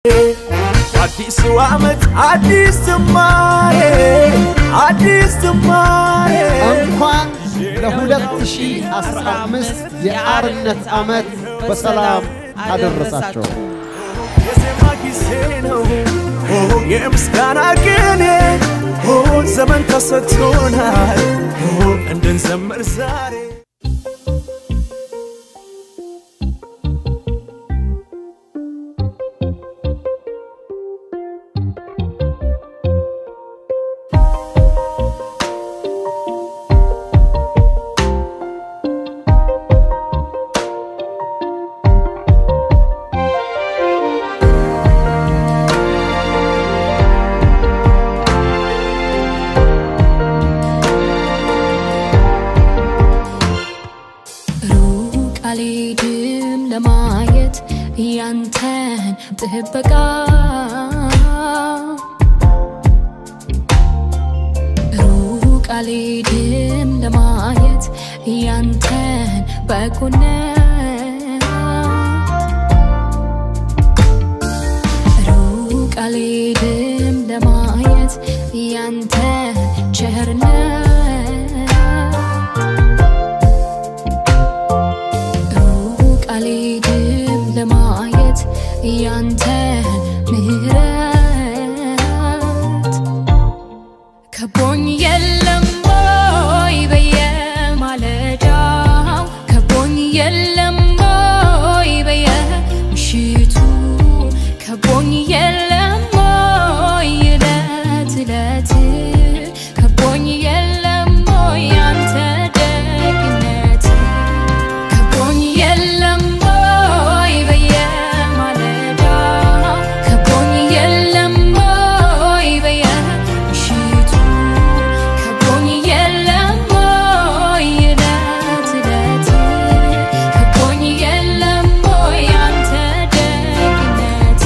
አዲሱ ዓመት አዲስ ዝማሬ አዲስ ዝማሬ እንኳን ለ2015 የአርነት ዓመት በሰላም አደረሳቸው። የዜማ ጊዜ ነው የምስጋና ቅኔ ዘመን ተሰጥቶናል እንድንዘምር ዛሬ ሩቅ አልሄድም ለማየት ያንተን ጥበቃ ሩቅ አልሄድም ለማየት ያንተን በጎነት ሩቅ አልሄድም ለማየት ያንተን ቸርነት ሩቅ አልሄድም ለማየት ያንተን ምሕረት ከቦኝ የለም ወይ በየማለዳው ከቦኝ የለም ወይ በየምሽቱ ከቦኝ የለም ወይ ዕለት ዕለት ከቦኝ የለም ወይ ያንተ ደግነት ከቦኝ የለም ወይ በየማለዳው ከቦኝ የለም ወይ በየምሽቱ ከቦኝ የለም ወይ ዕለት ዕለት ከቦኝ የለም ወይ ያንተ ደግነት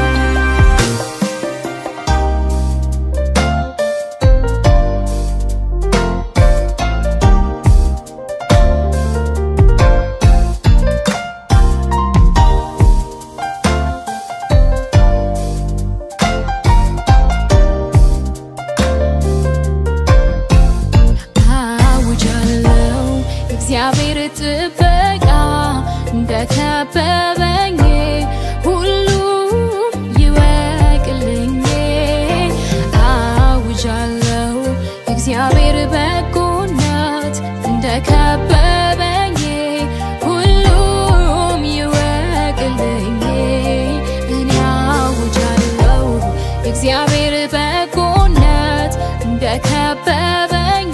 አውጃለው እግዚአብሔር ጥበቃ እንደከበበኝ ሁሉም ይወቅልኝ። አውጃለው እግዚአብሔር በጎነት እንደከበበኝ ሁሉም ይወቅልኝ። እኔ አውጃለው እግዚአብሔር በጎነት እንደከበበኝ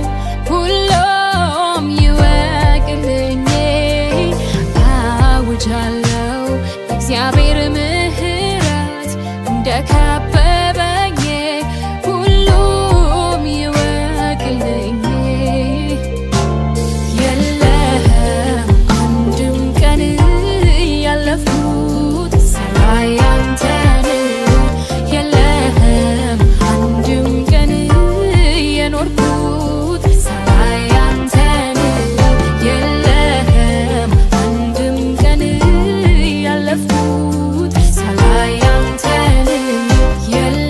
ሁሉም ይወቅልኝ። አውጃለው እግዚአብሔር ምሕረት እንደከበበኝ ሁሉም ይወቅልኝ። የለም አንድም ቀን ያለፍኩት ሳላይ አንተን የለም አንድም ቀን የኖርኩት ሳላይ አንተን የለም አንድም ቀን ያለፍኩት ሳላይ አንተን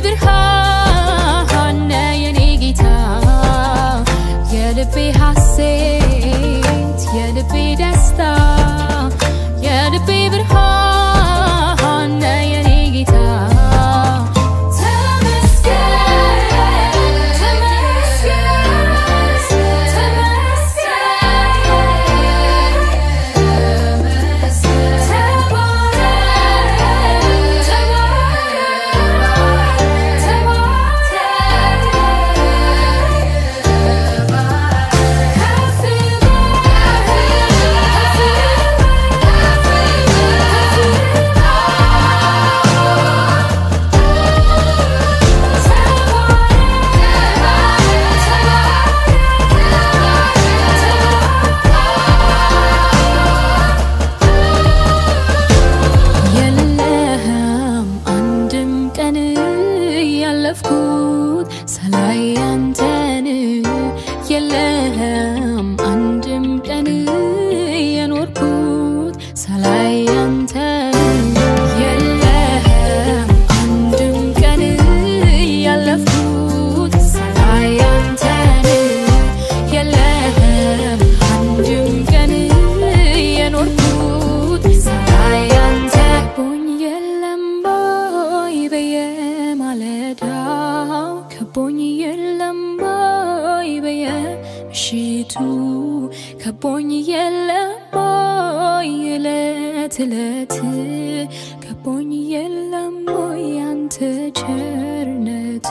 ብርሃን ነህ የኔ ጌታ የልቤ ሐሴት የልቤ ደስታ የልቤ ብርሃን ነህ የኔ ጌታ ተመስገን ተመስገን ተመስገን ተባረክ የለህም አንድም ቀን ያለፍኩት ሳላይ አንተን የለህም አንድም ቀን የኖርኩት ሳላይ አንተን የለህም አንድም ቀን ያለፍኩት ሳላይ አንተን የለህም አንድም ቀን የኖርኩት ሳላይ አንተ ከቦኝ የለም ቦይ በየማለዳው ከቦኝ የለም ቦይ በየምሽቱ ከቦኝ የለም ቦይ እለት እለት ከቦኝ የለም ቦይ ያንተ ቸርነት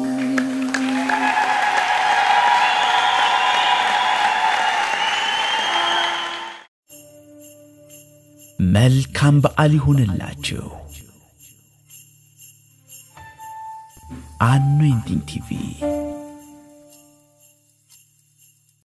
መልካም በዓል ይሁንላችሁ። አኖይንቲንግ ቲቪ